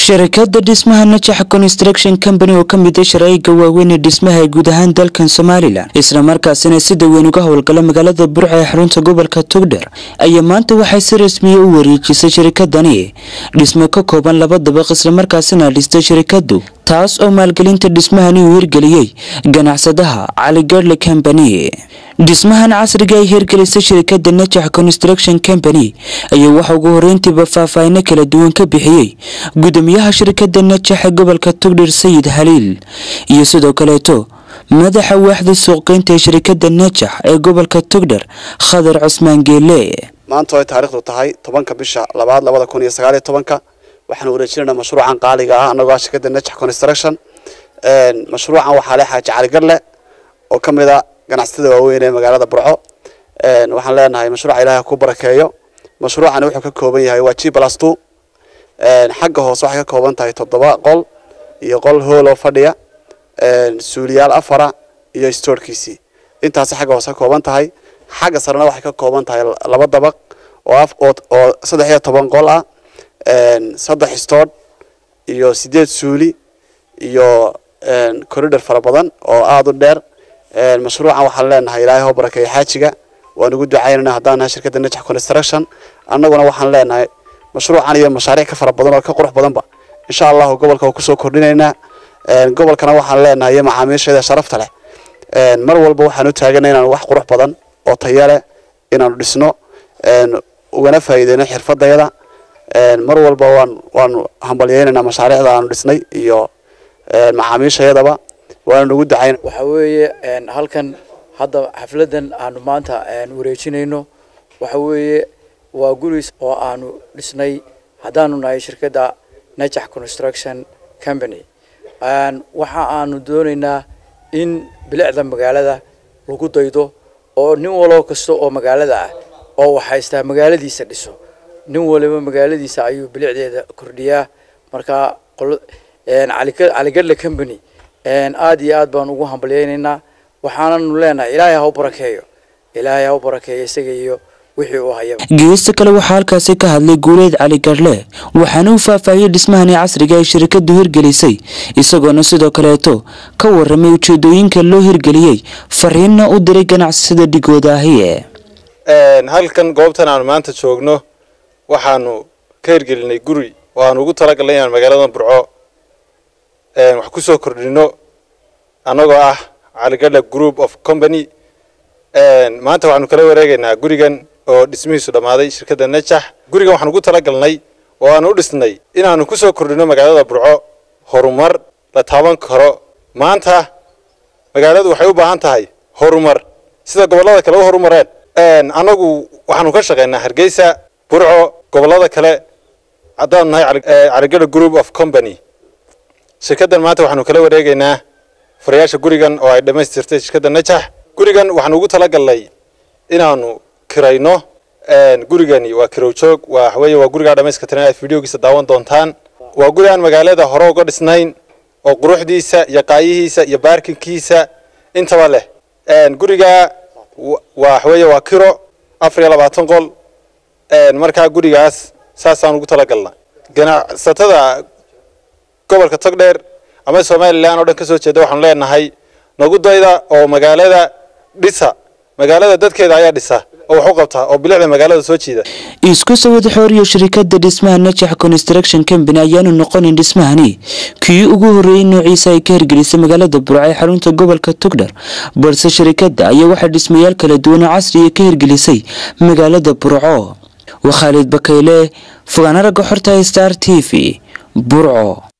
sharikada dhismaha najax construction company oo ka mid a sharaa'iga waaweyn ee dhismaha ee guud ahaan dalkan somalilan islamarkaasina sida weyn uga howlgala magaalada burca ee xarunta gobolka togdher ayaa maanta waxay si rasmiya u wareejisay shirikadani dhismo ka kooban laba dabaq islamarkaasina dhistay shirikadu taas oo maalgelinta dhismahani uu hirgeliyey ganacsadaha cali garle company dhismahan casriga ay hirgelisay shirikada najax construction company ayaa waxa ugu horeyntiiba faahfaahino kala duwan ka bixiyey gudoomiyaha shirikada najax ee gobolka togdher sayid haliil iyo sidoo kaleeto madaxa waaxda suuqgeynta ee shirikada najax ee gobolka togdher khadar cusmaan geele maanta ay taariikhdu tahay tobanka bisha labaad labada kun iyo sagaal iyo tobanka waxaan wareejinaynaa mashruucan qaaliga ah anagoo ah shirkada najax construction mashruucan waxaa leh xaaji cali garle oo ka mid a ganacsatada waaweyn ee magaalada burco waxaan leenahay mashruuca ilaahay ku barakeeyo mashruucani wuxuu ka kooban yahay waa g plus two xagga hoose waxay ka kooban tahay toddoba qol iyo qol hool oo fadhiya suuliyaal afara iyo stoorkiisii intaasi xagga hoose ka kooban tahay xagga sarena waxay ka kooban tahay laba dabaq oo oo saddex iyo toban qol ah saddex stood iyo sideed suuli iyo corridor fara badan oo aada u dheer mashruucan waxaan leenahay ilaahay hoo barakeeyo xaajiga waan ugu ducaynana haddaan nahay shirkadda najax construction annaguna waxaan leenahay mashruucan iyo mashaariic ka fara badan oo ka qurux badanba insha allahu gobolka waa kusoo kordhinaynaa gobolkana waxaan leenahay iyo macaamiisheeda sharafta leh mar walba waxaan u taaganay inaanu wax qurux badan oo taya leh inaanu dhisno ugana faa'iideyno xirfadayada mar walba waan waanu hambalyeynaynaa mashaariicda aanu dhisnay iyo macaamiishayadaba waana ugu ducayn waxaa weeye halkan hadda xafladan aanu maanta wareejinayno waxa weeye waa guris oo aanu dhisnay haddaanu nahay shirkadda najax construction company waxa aanu doonaynaa in bilicda magaalada lagu daydo oo nin waloo kasta oo magaalada ah oo waxhaystaa magaaladiisa dhiso nin waliba magaaladiisa ayuu bilicdeeda kordhiyaa marka caligadle company aada iyo aad baan ugu hambalyeynaynaa waxaananu leenahay ilaahay ha u barakeeyo ilaahay ha u barakeeyo isaga iyo wixii uu hayaba geesta kale waxaa halkaasi ka hadlay guuleed cali garle waxaana uu faahfaahiyey dhismahani casriga ay shirikadu hirgelisay isagoona sidoo kaleeto ka waramay ujeedooyinka loo hirgeliyey fariinna u diray ganacsada dhigooda ahi halkan goobtan aanu maanta joogno waxaanu ka hirgelinay guri oo aanu ugu talagalnay inaan magaaladan burco wax ku soo kordhino annagoo ah caligadha group of company maanta waxaanu kala wareegaynaa gurigan oo dhismihiisu dhammaaday shirkadda najax gurigan waxaan ugu talagalnay oo aanu u dhisnay inaanu ku soo kordhino magaalada burco horumar la taaban karo maanta magaaladu waxay u baahan tahay horumar sida gobollada kale u horumareen annagu waxaanu ka shaqaynaa hargeysa burco gobollada kale haddaanu nahay caligadha group of company shirkaddan maanta waxaanu kala wareegaynaa furayaasha gurigan oo ay dhammaystirtay shirkadda najax gurigan waxaanu ugu talagalnay inaanu kirayno gurigani waa kirow joog waa waxweeye waa gurigaa dhamayska tiran aad fideogiisa daawan doontaan waa guri aan magaalada hore uga dhisnayn oo quruxdiisa iyo qaayihiisa iyo baarkinkiisa intaba leh gurigaa waa waxweeye waa kiro afar iyo labaatan qol markaa gurigaas saasaan ugu talagalna ganacsatada gobolka togdheer ama somalilan oo dhan ka soo jeeda waxaanu leenahay nagu dayda oo magaalada dhisa magaalada dadkeeda ayaa dhisa oo wax u qabta oo bilicda magaalada soo jiida isku sawad xooriyo shirikada dhismaha najax construction company ayaanu noqonin dhismahani kii ugu horreeyey noociisa ay ka hirgelisay magaalada burco ee xarunta gobolka togdher balse shirikada ayaa waxaa dhismayaal kala duwan oo casriya ka hirgelisay magaalada burco waa khaalid bakayle fogaana ragga xorta star t v burco